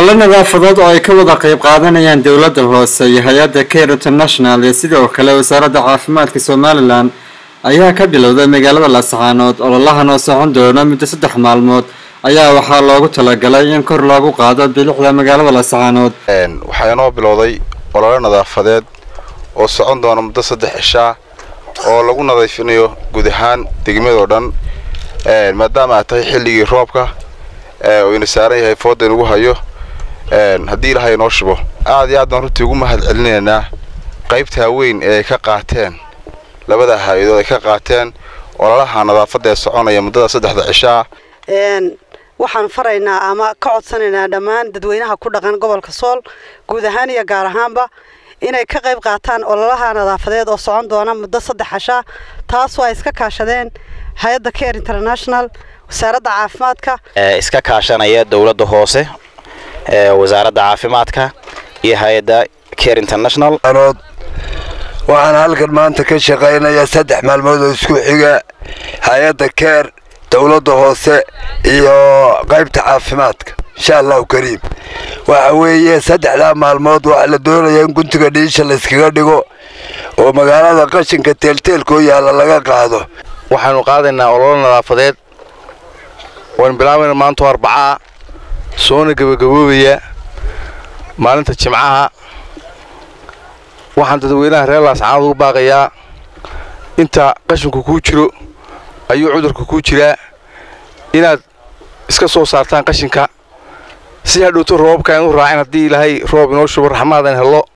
olole nadaafadood oo ay ka wada qayb qaadanayaan dowladda hoose iyo hay-adda care international iyo sidoo kale wasaaradda caafimaadka somalilan ayaa ka bilowday magaalada laascaanood ololahan oo socon doona muddo saddex maalmood ayaa waxaa loogu talagalay in kor loogu qaado bilicda magaalada laascaanood waxaa inoo bilowday olole nadaafadeed oo socon doona muddo saddex cishaa oo lagu nadiifinayo guud ahaan degmadoo dhan maadaama ay tahay xilligii roobka uu ina saaran yahay fooda inugu hayo haddii ilahay inoo shubo aad iyo aad baan runtii ugu mahad celinaynaa qaybtaa weyn ee ay ka qaateen labada hay-adood ay ka qaateen ololaha nadaafadda ee soconaya muddada saddexda cishaa waxaan faraynaa ama ka codsanaynaa dhammaan dadweynaha ku dhaqan gobolka sool guud ahaan iyo gaar ahaanba inay ka qayb qaataan ololaha nadaafadeed oo socon doona muddo saddex cishaa taasoo ay iska kaashadeen hay-adda care international wasaaradda caafimaadka iska kaashanaya dowladda hoose wasaaradda caafimaadka iyo hay-adda care international waxaan halkan maanta ka shaqaynayaa saddex maalmood oo isku xiga hay-adda care dowladda hoose iyo qaybta caafimaadka insha allahu kariim waxa weeye saddexdaa maalmood waxaa la doonayaa in guntiga dhiisha layskaga dhigo oo magaalada qashinka teelteelkoo yaalla laga qaado waxaanu qaadaynaa ololo nadaafadeed waan bilaabayna maantao arbacaa soona gabagaboobaya maalinta jimcaha waxaan dadweynaha reer laascaanood ugu baaqayaa inta qashinku kuu jiro ayuu cudurka kuu jiraa inaad iska soo saartaan qashinka si hadhowto roobabka inu raacin haddii ilaahay roob inoo shubo raxmaadan hello